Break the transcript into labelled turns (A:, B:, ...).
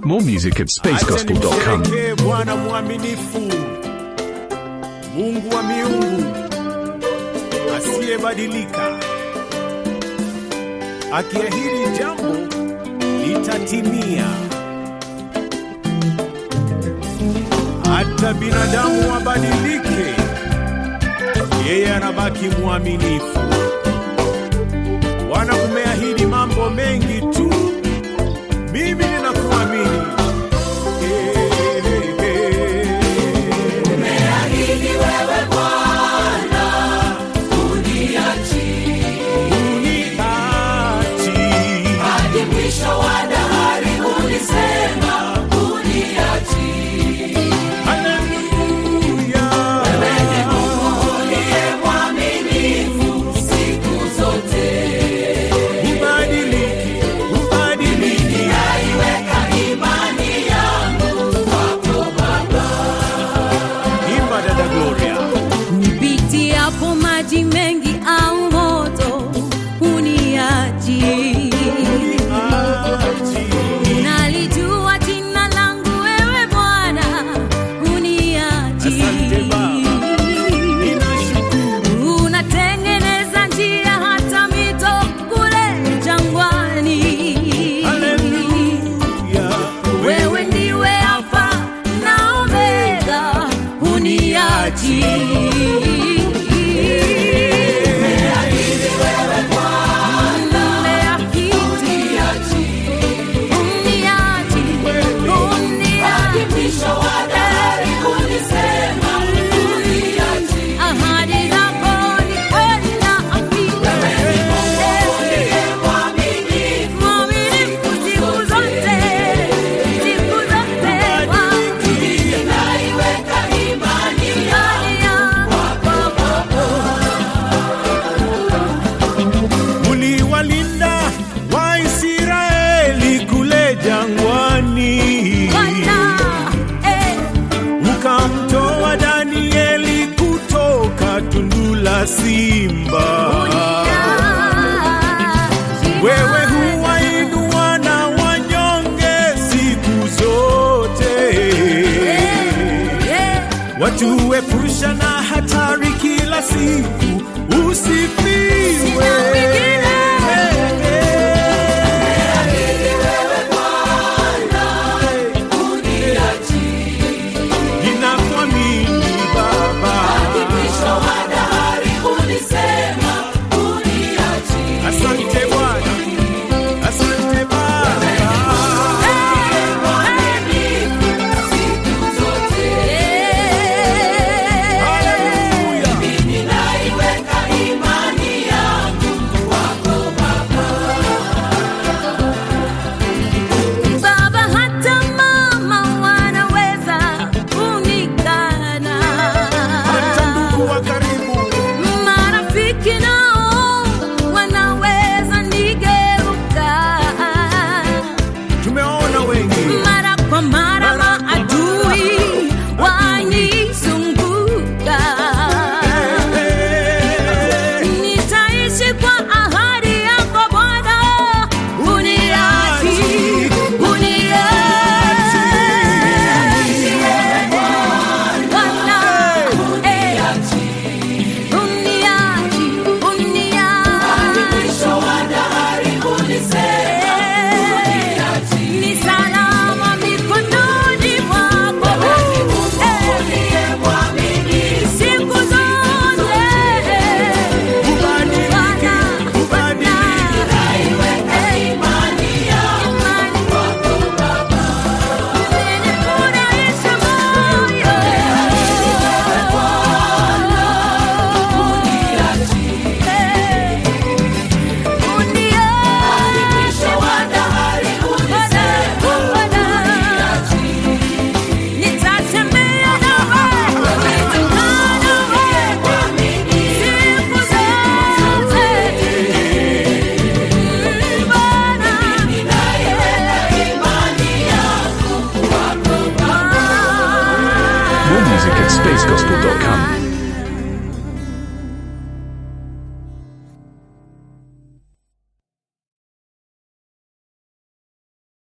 A: more music at spacegospel.com.
B: Acha nimsherekee Bwana mwaminifu, Mungu wa miungu asiyebadilika, akiahidi jambo litatimia. Hata binadamu wabadilike, yeye anabaki mwaminifu. Bwana, umeahidi mambo mengi tu, mimi ninakuamini. Imba dada Gloria.
C: Nipitiapo maji mengi au moto uniachi. Nalijua jina langu wewe Bwana uniachi.
B: Asante Baba. Ninashukuru.
C: Unatengeneza njia hata mito kule jangwani.
B: Haleluya.
C: Wewe ndiwe Alfa na Omega, uniachi. Umeahidi. Uniachi. Uniachi. Ahadi zako ni kweli na hakika. Mwaminifu siku zote, siku zote wangu. Imani yangu kwako.
B: Uliwalinda Waisraeli kule jangwani,
C: Bwana, eh,
B: ukamtoa Danieli kutoka tundu la simba.
C: uniachi.
B: Wewe huwainua na wanyonge siku zote,
C: Eh,
B: watuepusha na hatari kila siku. Usifi